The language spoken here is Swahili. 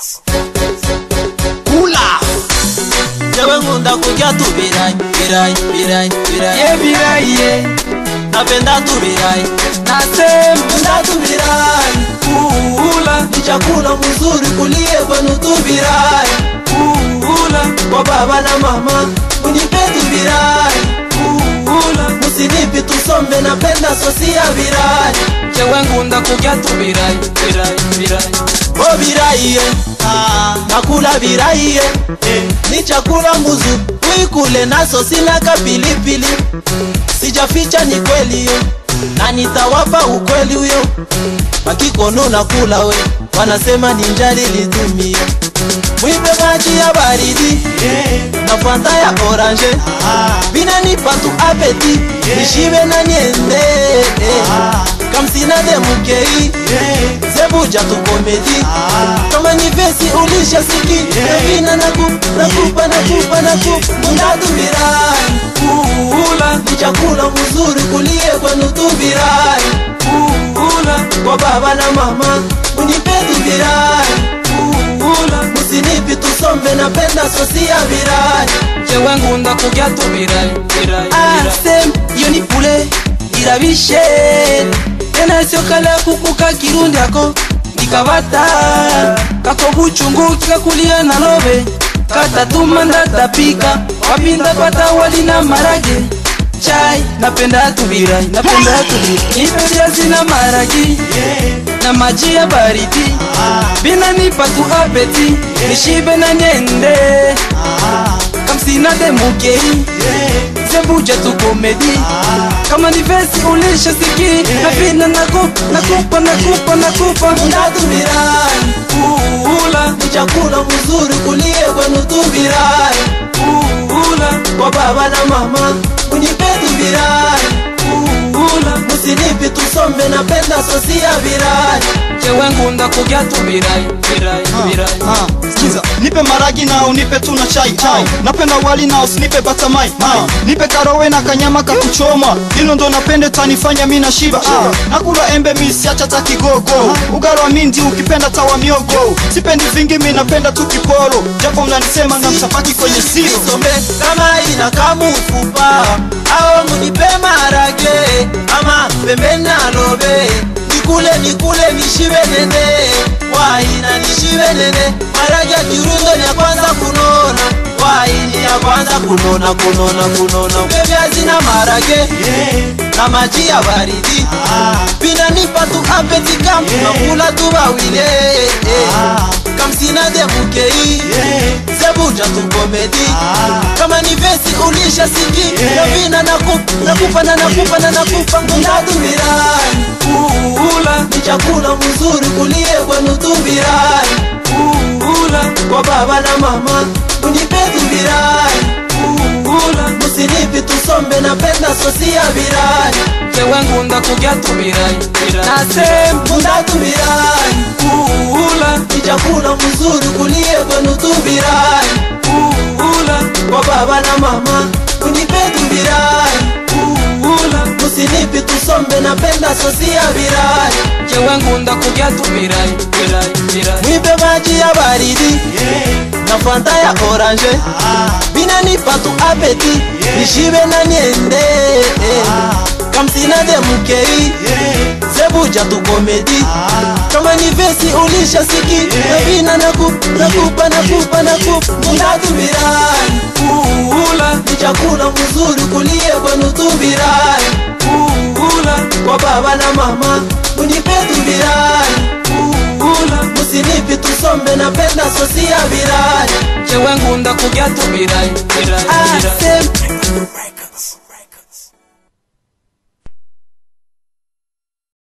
Beats. Kula. Jewe ngunda kuja tu birai, birai, birai, birai. Ye birai ye. Napenda tu birai, Nasema napenda tu birai. kula Ni chakula mzuri kulie kwenu tu birai. kula Kwa baba na mama, unipe tu birai. kula Musinipi tusombe napenda sosi ya birai. Jewe ngunda kuja tu birai birai birai O birai ye. Nakula birai ye. Ni chakula mbuzu, uikule na sosi na kapilipili. Sijaficha ni kweli yo, na nitawapa ukweli huyo. Wakikono nakula we, wanasema ni njali litumie. Mwipe maji ya baridi na fanta ya orange, binanipa tu apeti, nishibe na niende kamsina de mukei zebuja tu komedi kama ni vesi ulisha siki navina naku nakupa nakupa nakupa mundatubirai kula ni chakula mzuri kulie kwenu tu birai kula kwa baba na mama unipe tu birai kula musinipi tusombe napenda sosi ya birai Jewe ngunda kuja tu birai birai birai asem iyo ni pule irabishe tena sio kala kukuka kirundi ako nikabata kako buchungu kikakulia na lobe katatuma ndatapika wapinda pata wali na marage chai napenda tubirai napenda tubirai nipe viazi na maragi na maji ya baridi bina nipa tu apeti nishibe na niende kamsina de mukei zebuja tu komedi kama ni vesi ulisha siki napina nakupa nakupa nakupa nakupa mundatubirai kula ni chakula mzuri kulie kwenu tu birai kula kwa baba na mama unipe tu birai kula musinipi tusombe napenda sosi ya birai jewe ngunda kuja tu birai birai birai Ah, sikiza nipe maragi na unipe tu na chai chai napenda wali na usinipe batamai mai nipe karowe na kanyama kakuchoma hilo ndo napende tanifanya mi na shiba ah, nakula embe mi siacha ta kigogo ugaro wa mindi ukipenda tawa miogo sipendi vingi mi napenda tu kiporo japo mnanisema na msapaki kwenye siro sombe kama ina kamufupa ao munipe marage ama pembeni alobe nikule nikule nishibe nene waina nishibe nene marage ya kirundo ni ya kwanza kunona waini ya kwanza kunona kunona kunona upevyazina na marage na maji ya baridi pinanipa tu apeti kam nakula tu bawile kamsina de mukei zebuja tu komedi kama ni vesi ulisha siki navina nakupa nakupa na nakupa na nakupa ngundatubirai kula ni chakula mzuri kulie kwenu tubirai kula kwa baba na mama unipe tubirai kula musinipi tusombe napenda sosi ya birai jewe ngunda kuja tu birai birai nasema mundatubirai kula ni chakula mzuri kulie kwenu tubirai kula kwa baba na mama unipe tubirai kula musinipi tusombe napenda sosi ya birai jewe ngunda kuja tu birai birai birai mwipe maji ya baridi na fanta ya orange binanipa tu apeti nishibe na niende kamsina de mukei zebuja tu komedi kama ni vesi ulisha siki navina nakupa nakupa nakupa nakupa mundatubirai kula ni chakula mzuri kulie kwenu tubirai kula kwa baba na mama unipe tubirai kula musinipi tusombe napenda sosi ya birai jewe ngunda kuja tu birai birai birai asem